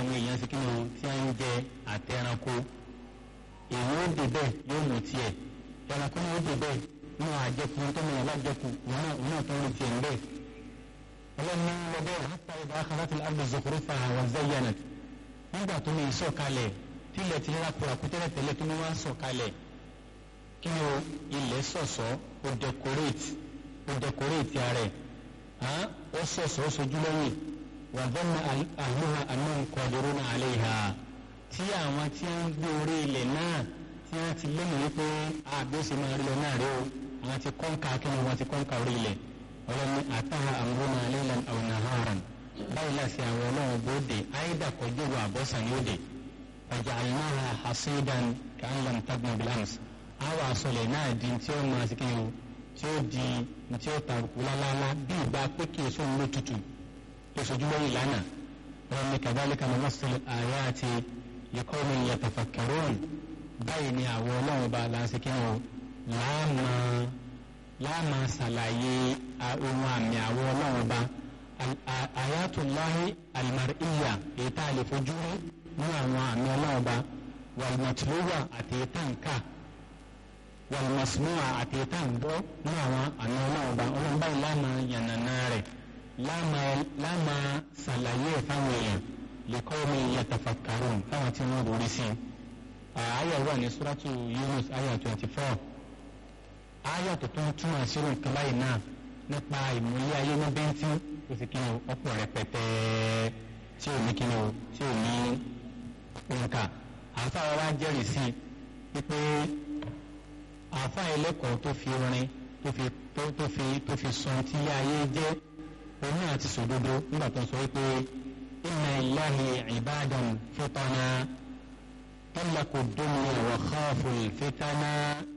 àwọn èèyàn sí kíni tí wọ́n ń jẹ àtẹranko èèyàn ó dé bẹ́ẹ̀ yóò mú tiẹ̀ ẹranko náà ó dé bẹ́ẹ̀ náà àjẹkù tó mọ̀ yàrá àjẹkù wọn náà wọn náà tó ń rí tiẹ̀ ń bẹ́ẹ̀ ọlọ́ni lọ́dọ̀ hatta idha akhadhat al-ardu zukhrufaha wa zayyanat nígbà tó ní ìsọ̀kalẹ̀ tílẹ̀ tí yàrá kura kú tẹ́lẹ̀ tẹ́lẹ̀ tó ní wá sọ̀kalẹ̀ kí ni o ilẹ̀ sọ̀sọ́ o decorate o decorate ara ẹ̀ ó sọ̀sọ́ ó sojú lẹ́yìn wa dhanna ahluha annahum qadiruna alayha tí àwọn tí wọ́n ń gbé orí ilẹ̀ náà tí wọ́n ti lé nìyí pé àbí ó sì máa rí lọ náà rí o àwọn ti kọ́ńkà kí ni wọ́n ti kọ́ńkà orí ilẹ̀ ọlọ́ni àtàhà àmúrúnà laylan aw naharan báyìí láti àwọn ọlọ́run bóde àìdá kọjú wa àbọ̀sán ní òde faja'alnaha hasidan ka'an lam tagna bil ams àwọn àsọlẹ̀ náà di tí ó máa sí kíni o tí ó di tí ó tàrùkù lálálá bí ìgbà pé kí èso ń lò tutù tó sojú lẹ́yìn lánàá wọn ni kadhalika numassilu ayati liqawmin yatafakkarun báyìí ni àwọn ọlọ́run bá láǹsí kíni o láàmà láàmà ṣàlàyé ohun àmì àwọn ọlọ́run bá ayatullahi almar'iyya èyí tá a lè fojú rí ní àwọn àmì ọlọ́run bá wàlmọ̀tìlúwà àti ìtànká wàlmọ̀sùmùwà àti ìtàǹgbọ́ ní àwọn àmì ọlọ́run bá ọlọ́run báyìí láàmà yànnàná rẹ̀ láàmà ṣàlàyé ẹ̀ fáwọn èèyàn liqawmi yatafakkarun fáwọn tí wọ́n rúrí sí i àyà wà ní suratu Yunus àyà twenty four àyà tó tún túmọ̀ sírò nǹkan báyìí náà nípa ìmúlẹ̀ ayé ní bẹ́ńtì ó sì kíni ọ̀pọ̀ rẹpẹtẹ tí ò ní kíni o tí ò ní nǹka àáfàá wa jẹ́rìí sí wípé àáfàá ẹlẹ́kọ̀ọ́ tó fi orin tó fi tó fi tó fi sọ tí ayé jẹ́ òun náà ti sòdodo nígbà tó sọ wípé inna lillahi ibadan futana طلقوا الدنيا وخافوا الفتنة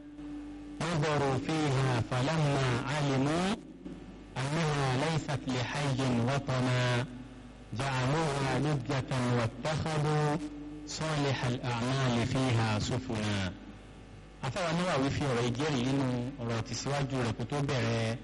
نظروا فيها فلما علموا أنها ليست لحي وطنا جعلوها لجة واتخذوا صالح الأعمال فيها سفنا afáwa Nawawi fi ọ̀rọ̀ ìjẹ́rìí nínú ọ̀rọ̀ tìsíwájú rẹ̀ kó tó bẹ̀rẹ̀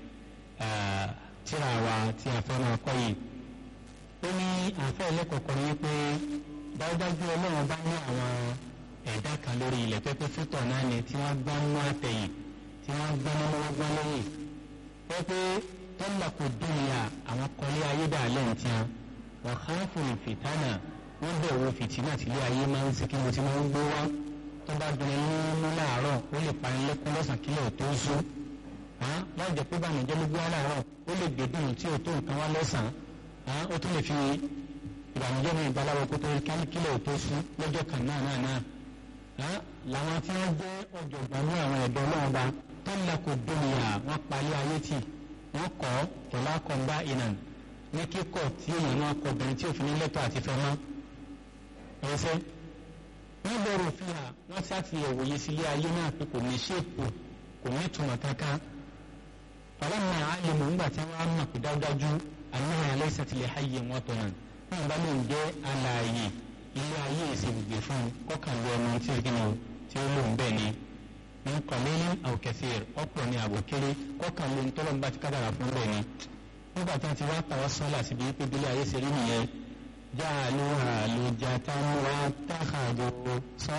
tíra wa tí a fẹ́ máa kọ́ yìí ó ní àfẹ́ ẹlẹ́kọ̀ọ́kọ́ ní pé dájúdájú ọlọ́run bá ní àwọn ẹ̀dá kan lórí ilẹ̀ pẹ́pẹ́ fútọ̀ náà ni tí wọ́n gbá mú àtẹ̀yìn tí wọ́n gbá mú wọ́n gbá lẹ́yìn pẹ́pẹ́ tọ́lá kò dúnìyà àwọn kọ́lé ayédàálẹ̀ ń tiẹ́ wọ́n ká fún ìfìtánà wọ́n bẹ̀ wo fìtínà tí ilé ayé máa ń sikí mo ti máa ń gbó wá tó bá dùn ní mú láàárọ̀ ó lè parí lẹ́kún lọ́sàn kílẹ̀ tó sú láì jẹ́ pé bàmíjẹ́ ló gbé wá láàárọ̀ ó lè gbé dùn tí ò tó nǹkan wá lọ́sàn-án ó tún lè fi ìbànújẹ́ ní ìbaláwo kó tó kílẹ̀ tó sú lọ́jọ́ kan náà náà náà làwọn tí wọ́n jẹ́ ọ̀jọ̀gbọ́n ní àwọn ẹ̀dọ́ ọlọ́run bá tọ́lá kò dóníyà wọ́n palẹ̀ ayé tì wọ́n kọ́ tọ́lá kọ́ńbá ìnàn ní kíkọ́ tí èèyàn náà kọ obìnrin tí òfin lẹ́tọ̀ àti fẹ́ mọ́ ẹ̀ṣẹ́ wọ́n bẹ̀rù fi hà wọ́n sáti ẹ̀wòye sílé ayé náà pé kò ní ṣèpò kò ní ìtumọ̀ kankan fọlọ́mọ àlèmọ̀ ńgbà tí wọ́n á mọ̀ pé dájúdájú àníhàn aláìsàn tilẹ̀ ayé wọn tọ̀ náà wọn bá lóun jẹ́ alààyè ilé ayé ìsègbè fún kọkànlú ọmọ tí ó tí ó lóun bẹ́ẹ̀ ni ní kọ̀lẹ́yìn àwòkẹ́sẹ̀ ọ̀pọ̀ ní àbòkéré kọkànlú ntọ́lọ́mùbá ti kádàrà fún bẹ́ẹ̀ ni nígbà tí wọ́n ti wá tàwọn sọ́lá síbi pé bílẹ̀ ayé ṣe rí nìyẹn jáàlú àlùjá táwọn wá táhàdó sọ́